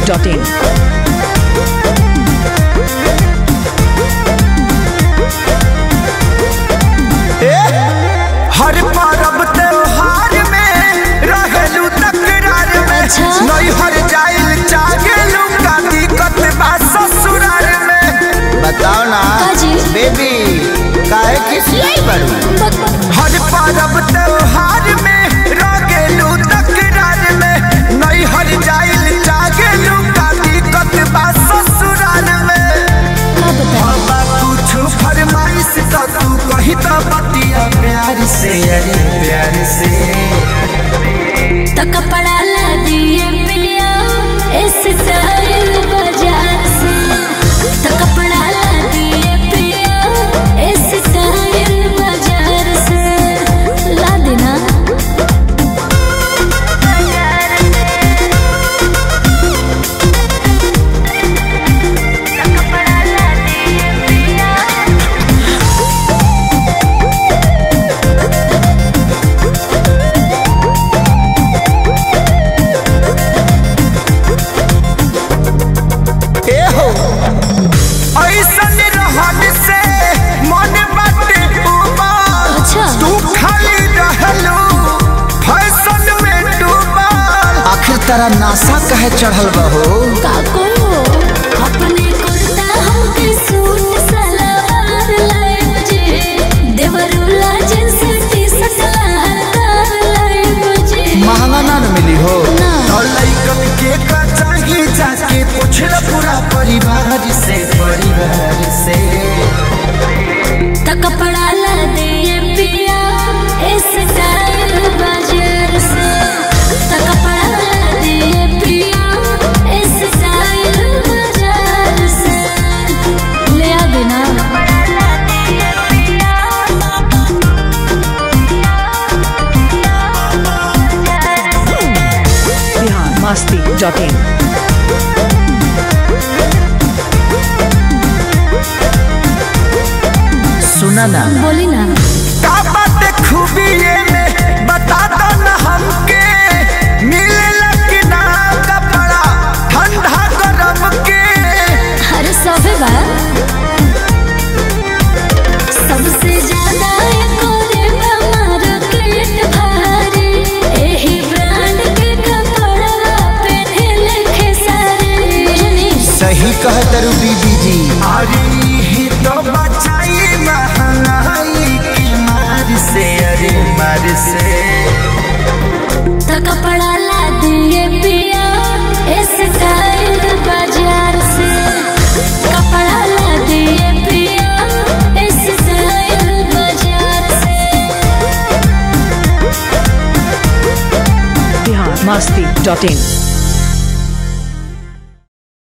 masti.in. हर पर्व त्योहार में रहेलू तकरार में अच्छा। नहीं हर जाइल चाहेलू का दिक्कत बा ससुराल में बताओ ना काजी? बेबी काहे किसियाई बड़ू हर पर्व त्योहार में रहेलू तकरार में नहीं हर जाइल चाहेलू का दिक्कत बा ससुराल में का बता बाबा कुछ फरमाइश तो तू कही तो बतिया प्यार से अरे प्यार से तो कपड़ा ला दिए पिया इस स्टाइल बाजार से तो कपड़ा ला दिए पिया इस स्टाइल बाजार से ला देना ए हो ऐसन रहन से मन बाटे उबाल अच्छा। तू खाली रहलू फैशन में डूबल आखिर तेरा नासा कहे चढ़ल बहो काको अपने कुर्ता हमके सूट सलवार लाए मुझे देवरुला जींस टी शर्ट लहंगा लाए मुझे महंगा ना न मिली हो ना। और लइकन के का चाहिए जाके पूछ ल पूरा परिवार से परिवार से तो कपड़ा ला दिए पिया इस स्टाइल बाजार से तो कपड़ा ला दिए पिया इस स्टाइल बाजार से ले आ देना Bihar masti.in. सुना ना बोली ना का बात खूबी ये में बता दो ना हमके मिले कि ना कपड़ा ठंडा गरम के अरे सबे बा सबसे ज्यादा कोरे मार्केट भारी एही ब्रांड के कपड़ा पहने लिखे सारे सही कह तरु बीबी जी अरे ही तो बचाई महंगाई की मार से अरे मार से तो कपड़ा ला दिए पिया इस स्टाइल बाजार से कपड़ा ला दिए पिया इस स्टाइल बाजार से Bihar masti.in.